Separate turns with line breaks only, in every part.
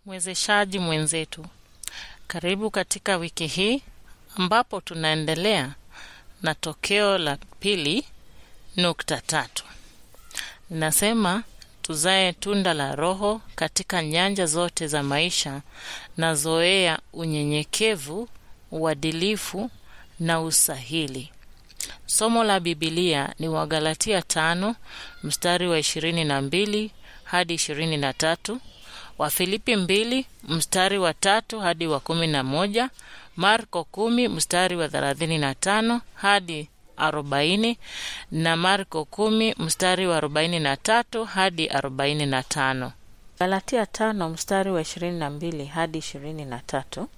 Mwezeshaji mwenzetu, karibu katika wiki hii ambapo tunaendelea na tokeo la pili nukta tatu. Linasema tuzae tunda la Roho katika nyanja zote za maisha na zoea unyenyekevu, uadilifu na usahili. Somo la Bibilia ni Wagalatia tano mstari wa ishirini na mbili hadi ishirini na tatu Wafilipi mbili mstari wa tatu hadi wa kumi na moja Marko kumi mstari wa thelathini na tano hadi arobaini na Marko kumi mstari wa arobaini na tatu hadi arobaini na tano
Galatia tano mstari wa ishirini na mbili hadi ishirini na tatu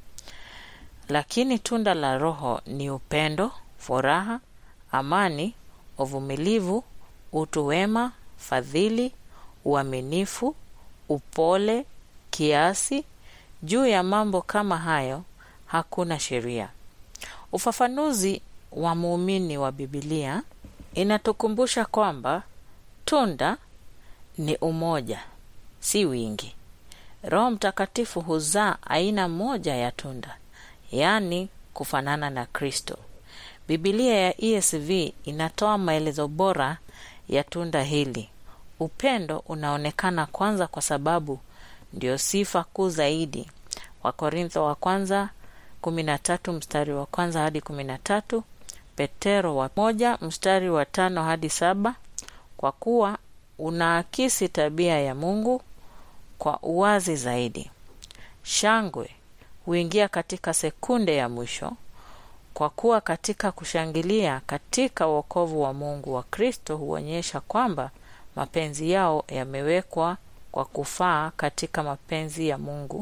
lakini tunda la Roho ni upendo, furaha, amani, uvumilivu, utu wema, fadhili, uaminifu, upole, kiasi. Juu ya mambo kama hayo hakuna sheria. Ufafanuzi wa muumini wa Bibilia inatukumbusha kwamba tunda ni umoja, si wingi. Roho Mtakatifu huzaa aina moja ya tunda, yaani kufanana na Kristo. Bibilia ya ESV inatoa maelezo bora ya tunda hili. Upendo unaonekana kwanza kwa sababu ndio sifa kuu zaidi. Wakorintho wa kwanza kumi na tatu mstari wa kwanza hadi kumi na tatu Petero wa moja mstari wa tano hadi saba kwa kuwa unaakisi tabia ya Mungu kwa uwazi zaidi. Shangwe huingia katika sekunde ya mwisho kwa kuwa katika kushangilia katika wokovu wa Mungu wa Kristo huonyesha kwamba mapenzi yao yamewekwa kwa kufaa katika mapenzi ya Mungu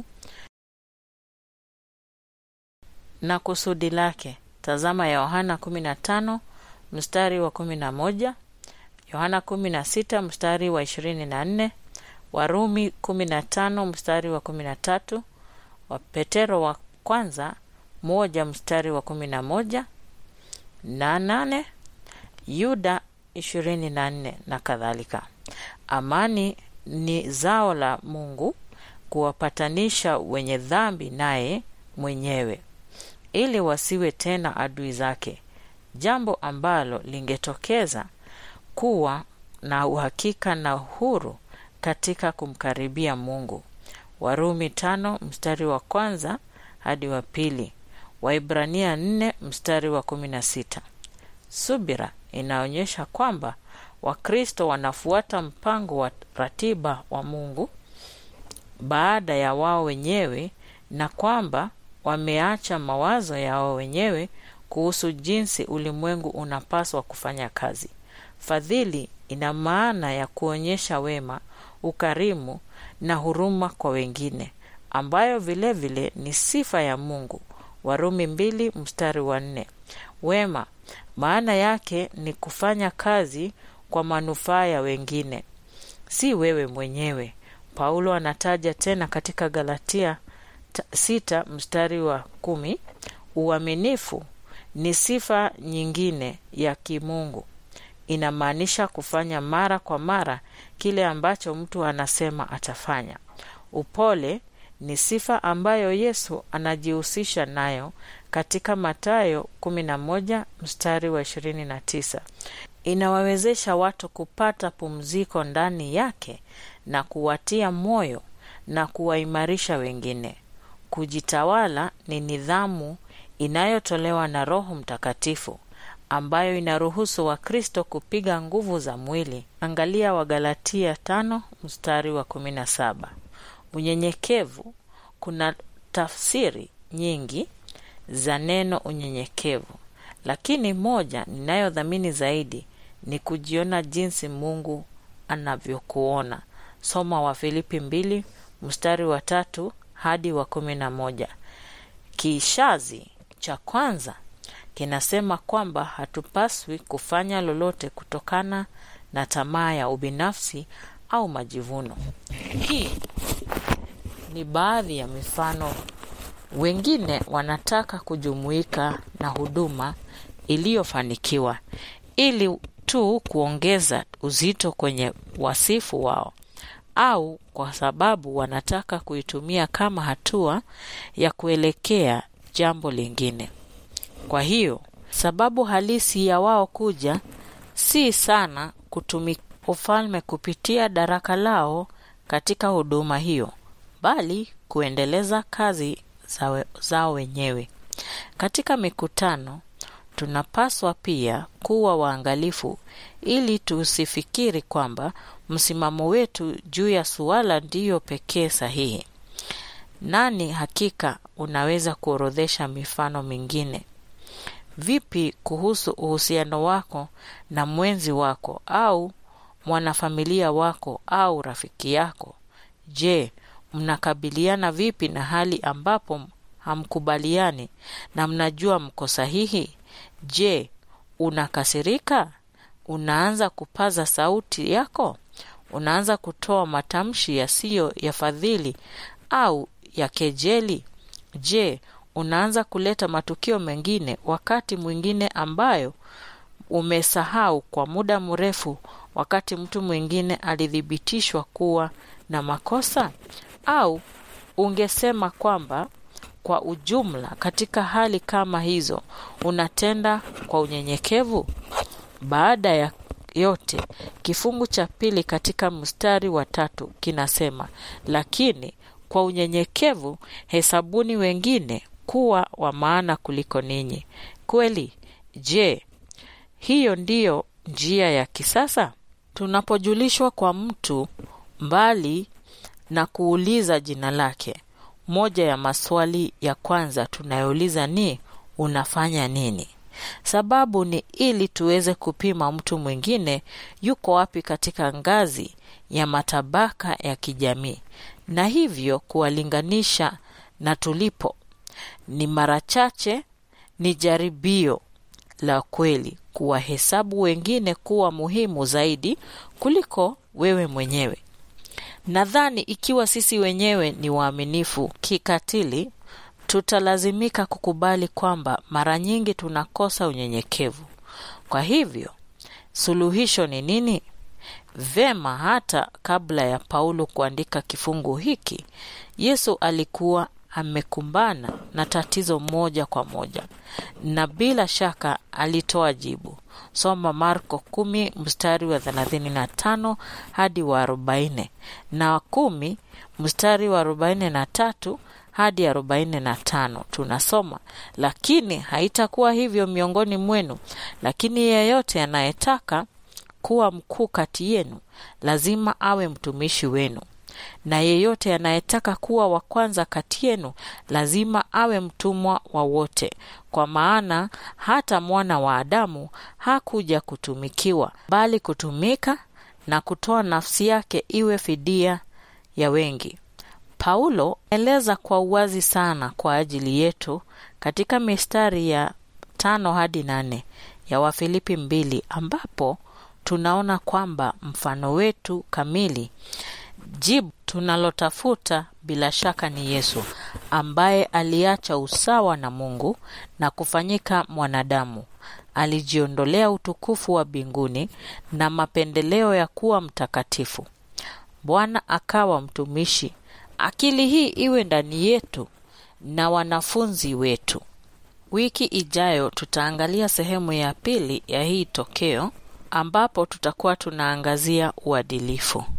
na kusudi lake. Tazama Yohana 15 mstari wa 11, Yohana 16 mstari wa 24, Warumi 15 mstari wa 13, wa Petero wa kwanza moja mstari wa 11 na nane, Yuda 24 na kadhalika. Amani ni zao la Mungu kuwapatanisha wenye dhambi naye mwenyewe ili wasiwe tena adui zake, jambo ambalo lingetokeza kuwa na uhakika na uhuru katika kumkaribia Mungu. Warumi tano mstari wa kwanza hadi wa pili, Waibrania nne mstari wa kumi na sita. Subira inaonyesha kwamba Wakristo wanafuata mpango wa ratiba wa Mungu baada ya wao wenyewe na kwamba wameacha mawazo yao wenyewe kuhusu jinsi ulimwengu unapaswa kufanya kazi. Fadhili ina maana ya kuonyesha wema, ukarimu na huruma kwa wengine, ambayo vilevile vile ni sifa ya Mungu. Warumi mbili mstari wa nne. Wema maana yake ni kufanya kazi kwa manufaa ya wengine, si wewe mwenyewe. Paulo anataja tena katika Galatia sita mstari wa kumi. Uaminifu ni sifa nyingine ya kimungu, inamaanisha kufanya mara kwa mara kile ambacho mtu anasema atafanya. Upole ni sifa ambayo Yesu anajihusisha nayo katika Mathayo 11 mstari wa 29. Inawawezesha watu kupata pumziko ndani yake na kuwatia moyo na kuwaimarisha wengine. Kujitawala ni nidhamu inayotolewa na Roho Mtakatifu ambayo inaruhusu Wakristo kupiga nguvu za mwili. Angalia Wagalatia tano mstari wa kumi na saba. Unyenyekevu. Kuna tafsiri nyingi za neno unyenyekevu, lakini moja ninayodhamini zaidi ni kujiona jinsi Mungu anavyokuona. Soma Wafilipi mbili mstari wa tatu hadi wa kumi na moja. Kishazi cha kwanza kinasema kwamba hatupaswi kufanya lolote kutokana na tamaa ya ubinafsi au majivuno. Hii ni baadhi ya mifano. Wengine wanataka kujumuika na huduma iliyofanikiwa ili tu kuongeza uzito kwenye wasifu wao. au kwa sababu wanataka kuitumia kama hatua ya kuelekea jambo lingine. Kwa hiyo sababu halisi ya wao kuja si sana kutumia ufalme kupitia daraka lao katika huduma hiyo, bali kuendeleza kazi zawe, zao wenyewe. Katika mikutano tunapaswa pia kuwa waangalifu ili tusifikiri kwamba msimamo wetu juu ya suala ndiyo pekee sahihi. Nani hakika unaweza kuorodhesha mifano mingine? Vipi kuhusu uhusiano wako na mwenzi wako au mwanafamilia wako au rafiki yako? Je, mnakabiliana vipi na hali ambapo hamkubaliani na mnajua mko sahihi? Je, unakasirika? Unaanza kupaza sauti yako? Unaanza kutoa matamshi yasiyo ya fadhili au ya kejeli? Je, unaanza kuleta matukio mengine wakati mwingine ambayo umesahau kwa muda mrefu, wakati mtu mwingine alithibitishwa kuwa na makosa? Au ungesema kwamba kwa ujumla, katika hali kama hizo unatenda kwa unyenyekevu? Baada ya yote, kifungu cha pili katika mstari wa tatu kinasema, lakini kwa unyenyekevu hesabuni wengine kuwa wa maana kuliko ninyi. Kweli? Je, hiyo ndiyo njia ya kisasa? Tunapojulishwa kwa mtu mbali na kuuliza jina lake, moja ya maswali ya kwanza tunayouliza ni unafanya nini? Sababu ni ili tuweze kupima mtu mwingine yuko wapi katika ngazi ya matabaka ya kijamii, na hivyo kuwalinganisha na tulipo. Ni mara chache ni jaribio la kweli kuwahesabu wengine kuwa muhimu zaidi kuliko wewe mwenyewe. Nadhani ikiwa sisi wenyewe ni waaminifu kikatili, tutalazimika kukubali kwamba mara nyingi tunakosa unyenyekevu. Kwa hivyo, suluhisho ni nini? Vema, hata kabla ya Paulo kuandika kifungu hiki, Yesu alikuwa amekumbana na tatizo moja kwa moja, na bila shaka alitoa jibu. Soma Marko kumi mstari wa thelathini na tano hadi wa arobaini na kumi mstari wa arobaini na tatu hadi arobaini na tano tunasoma, lakini haitakuwa hivyo miongoni mwenu, lakini yeyote anayetaka kuwa mkuu kati yenu lazima awe mtumishi wenu, na yeyote anayetaka kuwa wa kwanza kati yenu lazima awe mtumwa wa wote. Kwa maana hata mwana wa Adamu hakuja kutumikiwa, bali kutumika na kutoa nafsi yake iwe fidia ya wengi. Paulo eleza kwa uwazi sana kwa ajili yetu katika mistari ya tano hadi nane ya Wafilipi mbili ambapo tunaona kwamba mfano wetu kamili, jibu tunalotafuta bila shaka ni Yesu ambaye aliacha usawa na Mungu na kufanyika mwanadamu. Alijiondolea utukufu wa mbinguni na mapendeleo ya kuwa mtakatifu. Bwana akawa mtumishi. Akili hii iwe ndani yetu na wanafunzi wetu. Wiki ijayo tutaangalia sehemu ya pili ya hii tokeo ambapo tutakuwa tunaangazia uadilifu.